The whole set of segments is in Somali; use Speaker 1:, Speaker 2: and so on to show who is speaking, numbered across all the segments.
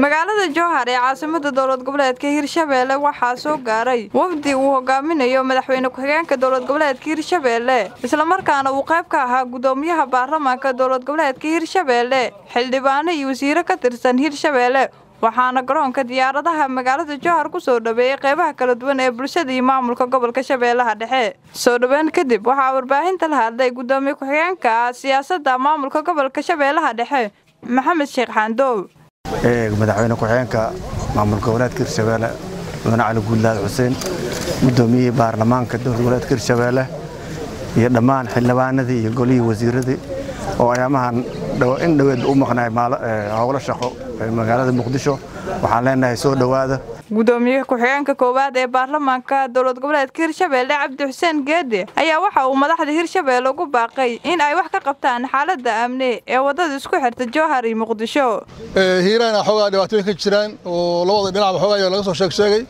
Speaker 1: magaalada jowhar ee caasimada dowlad goboleedka hirshabeelle waxaa soo gaaray wafdi uu hogaaminayo madaxweyne ku-xigeenka dowlad goboleedka hirshabeelle islamarkaana uu qayb ka ahaa gudoomiyaha baarlamaanka dowlad goboleedka hirshabeelle xildhibaano iyo wasiiro ka tirsan hirshabeelle waxaana garoonka diyaaradaha magaalada jowhar ku soo dhaweeyey qeybaha kala duwan ee bulshada iyo maamulka gobolka shabeellaha dhexe soo dhoweyn kadib waxaa warbaahinta la hadlay gudoomiye ku-xigeenka siyaasadda maamulka gobolka shabeellaha dhexe maxamed sheekh xaandoow
Speaker 2: madaxweyne ku-xigeenka maamul goboleedka hirshabeelle mudane cali guudlaad xuseen gudoomiyihii baarlamaanka dowlad goboleedka hirshabeelle iyo dhammaan xildhibaanadii iyo golihii wasiiradii oo ayaamahan in dhoweed u maqnaay howlo shaqo magaalada muqdisho waxaan leenahay soo dhowaada
Speaker 1: gudoomiye ku-xigeenka koowaad ee baarlamaanka dowlad goboleedka hirshabeelle cabdi xuseen geede ayaa waxa uu madaxda hirshabeelle ugu baaqay in ay wax ka qabtaan xaaladda amni ee waddada isku xirta jowhar iyo muqdisho
Speaker 3: hiiraana xoogaa dhibaatooyin ka jiraan oo labada dhinacba xoogaa laga soo sheeg sheegay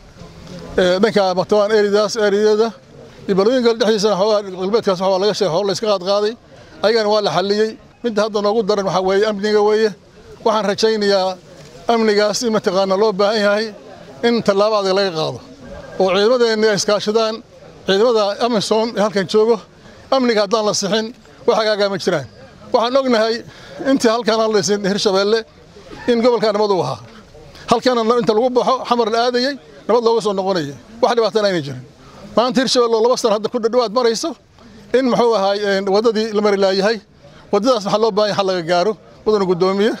Speaker 3: dhanka martabaan eridaas eriyada iyo balooyinka dhexdiisana xoogaa galbeedkaas waxaa laga sheegay hor la iska qaadqaaday ayagana waa la xalliyey midda hadda noogu daran waxaa weeye amniga weeye waxaan rajaynayaa amnigaas in mataqaana loo baahan yahay in tallaabo adag laga qaado oo ciidamadeenna ay iskaashadaan ciidamada amisom ee halkan joogo amniga haddaan la sixin wax hagaagaa ma jiraan waxaan ognahay intii halkaan hadlaysin hirshabeelle in gobolkaa nabad uu ahaa halkaana inta lagu baxo xamar la aadayey nabad looga soo noqonayay wax dhibaatana ayna jirin maanta hirshabelle oo laba sana hadda ku dhadhowaad marayso in muxuu ahaay waddadii la mari laayahay waddadaas waxaa loo baahan yahay xal laga gaaro mudana guddoomiye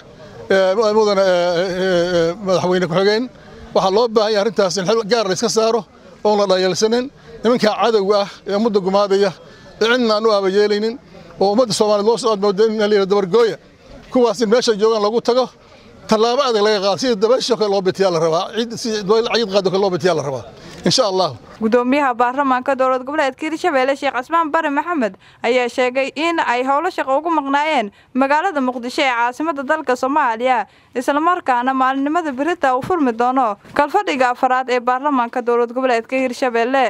Speaker 3: mudana madaxweyne ku-xigeen waxaa loo baahan yahay arrintaas in xil gaar la iska saaro oon la dhayeelsanin nimankaa cadowga ah ee ummadda gumaadaya ee cidna aan u aaba yeelaynin oo ummadda soomaaliyed loo soo aadmooda in la yidhahdo dabargooya kuwaas in meesha joogaan lagu tago tallaabo adag laga qaado sida dabaysho kale loo bitiyaa la rabaa si cayid qaado kale loo bitiyaa la rabaa insha allah
Speaker 1: gudoomiyaha baarlamaanka dowlad goboleedka hirshabeelle sheekh casmaan bare maxamed ayaa sheegay in ay howlo shaqo ugu maqnaayeen magaalada muqdisho ee caasimada dalka soomaaliya islamarkaana maalinimada berita uu furmi doono kalfadhiga afaraad ee baarlamaanka dowlad goboleedka hirshabeelle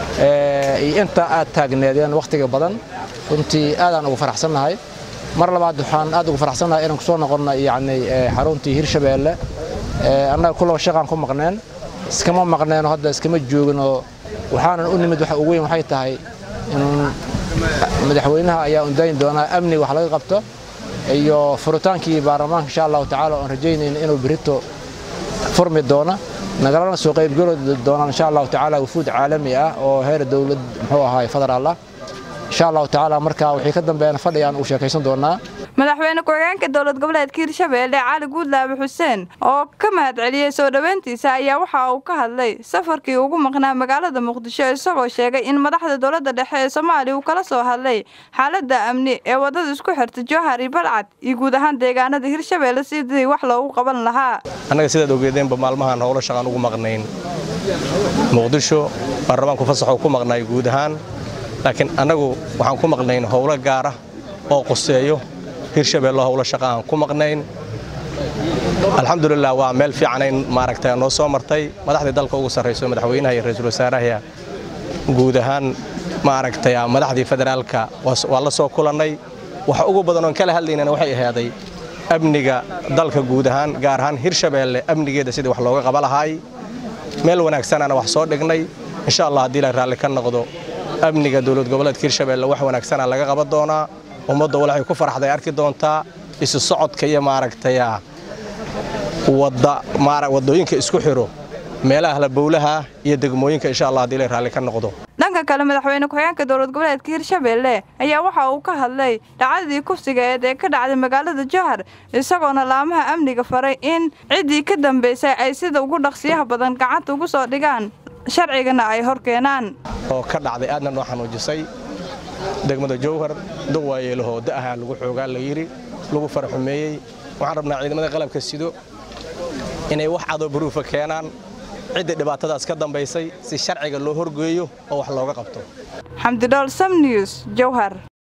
Speaker 4: inta aad taagneedeen wakhtiga badan runtii aadaan ugu faraxsannahay mar labaad waxaan aad ugu faraxsannahay inaan kusoo noqonno yacni xaruntii hirshabeelle annaga kulaba shaqaan ku maqneen iskama maqneenoo hadda iskama jooginoo waxaanan u nimid waxa ugu weyn waxay tahay inuun madaxweynaha ayaa undayn doonaa amniga wax laga qabto iyo furitaankii baarlamaanka insha allahu tacaala oon rajaynayna inuu berito furmi doona nagalana soo qaybgeli doonaan insha allahu tacaala wufuud caalami ah oo heer dowlad muxuu ahaay federaal ah insha allahu tacaala markaa wixii ka dambeeyana fadhigaan uu sheekaysan doonaa
Speaker 1: madaxweyne ku-xigeenka dowlad goboleedka hirshabeelle cali guudlaabe xuseen oo ka mahad celiyey soo dhoweyntiisa ayaa waxa uu ka hadlay safarkii ugu maqnaa magaalada muqdisho isagoo sheegay in madaxda dowladda dhexe ee soomaaliya uu kala soo hadlay xaaladda amni ee waddada isku xirta jowhar iyo balcad iyo guud ahaan deegaanada hirshabeelle sidii wax loogu qaban lahaa
Speaker 5: annaga sidaad ogeedeenba maalmahan howlo shaqaan ugu maqnayn muqdisho baarlamaanku fasaxoo ku maqnaay guud ahaan laakiin annagu waxaan ku maqnayn howlo gaara oo qoseeyo hirshabeello howlo shaqa aan ku maqnayn alxamdulilah waa meel fiicanayn maaragta noo soo martay madaxdii dalka ugu sarrayso madaxweynaha iyo ra-iisul wasaaraha guud ahaan maaragtay madaxdii federaalka waa la soo kulannay waxa ugu badan oon kala hadlaynana waxay ahaaday amniga dalka guud ahaan gaar ahaan hirshabeelle amnigeeda sidii wax looga qaba lahaay meel wanaagsanana wax soo dhignay insha allah haddii la raalli ka noqdo amniga dowlad goboleedka hirshabeelle wax wanaagsana laga qaban doonaa ummadda waxay ku faraxday arki doontaa isu socodka iyo maaragtay waddooyinka isku xiro meelaha halabowlaha iyo degmooyinka insha allah haddii la raalli ka noqdo
Speaker 1: dhanka kale madaxweyne ku-xigeenka dowlad goboleedka hirshabeelle ayaa waxa uu ka hadlay dhacdadii kufsigeed ee ka dhacday magaalada jowhar isagoona laamaha amniga faray in ciddii ka dambaysay ay sida ugu dhaqsiyaha badan gacanta ugu soo dhigaan sharcigana ay hor keenaan
Speaker 5: oo ka dhacday aadna noo xanuujisay degmada jowhar dog waayeelahoo da'ahaa lagu xoogaa la yidhi lagu faraxumeeyey waxaan rabnaa ciidamada qalabka sido inay wax cadoo baruufa keenaan cidda dhibaatadaas ka dambaysay si sharciga loo horgeeyo oo wax looga qabto
Speaker 1: xamdidhool sam news jowhar